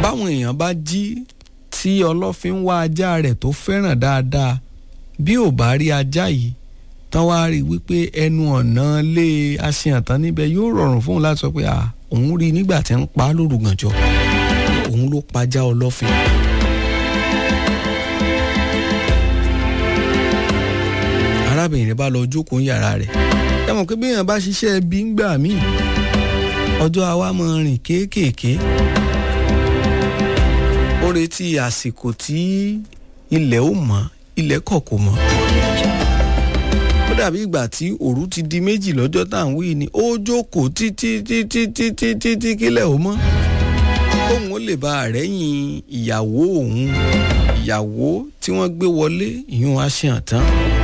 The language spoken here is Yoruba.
báwọn èèyàn bá jí tí ọlọ́fin wá ajá rẹ̀ tó fẹ́ràn dáadáa bí ò bá rí ajá yìí tán wá rí wípé ẹnu ọ̀nà lé aṣèyàn tán níbẹ̀ yóò rọrùn fóun láti sọ pé à òun rí nígbà tí ń pa á lóru gànjọ́ òun ló pajá ọlọ́fin. arábìnrin bá lọ jókòó yàrá rẹ̀ ẹ mọ̀ pé bí èèyàn bá ṣiṣẹ́ bí ń gbà míì ọjọ́ àwa máa rìn kéékèèké ó retí àsìkò tí ilẹ̀ ó mọ́ ilẹ̀ kọ̀ kò mọ́ ó dàbí ìgbà tí òru ti di méjì lọ́jọ́ tá à ń wí ni ó jókòó títí títí títí títí kílẹ̀ ó mọ́ kóun ó lè bá àrẹ́yìn ìyàwó òun ìyàwó tí wọ́n gbé wọlé ìyún aṣèǹtán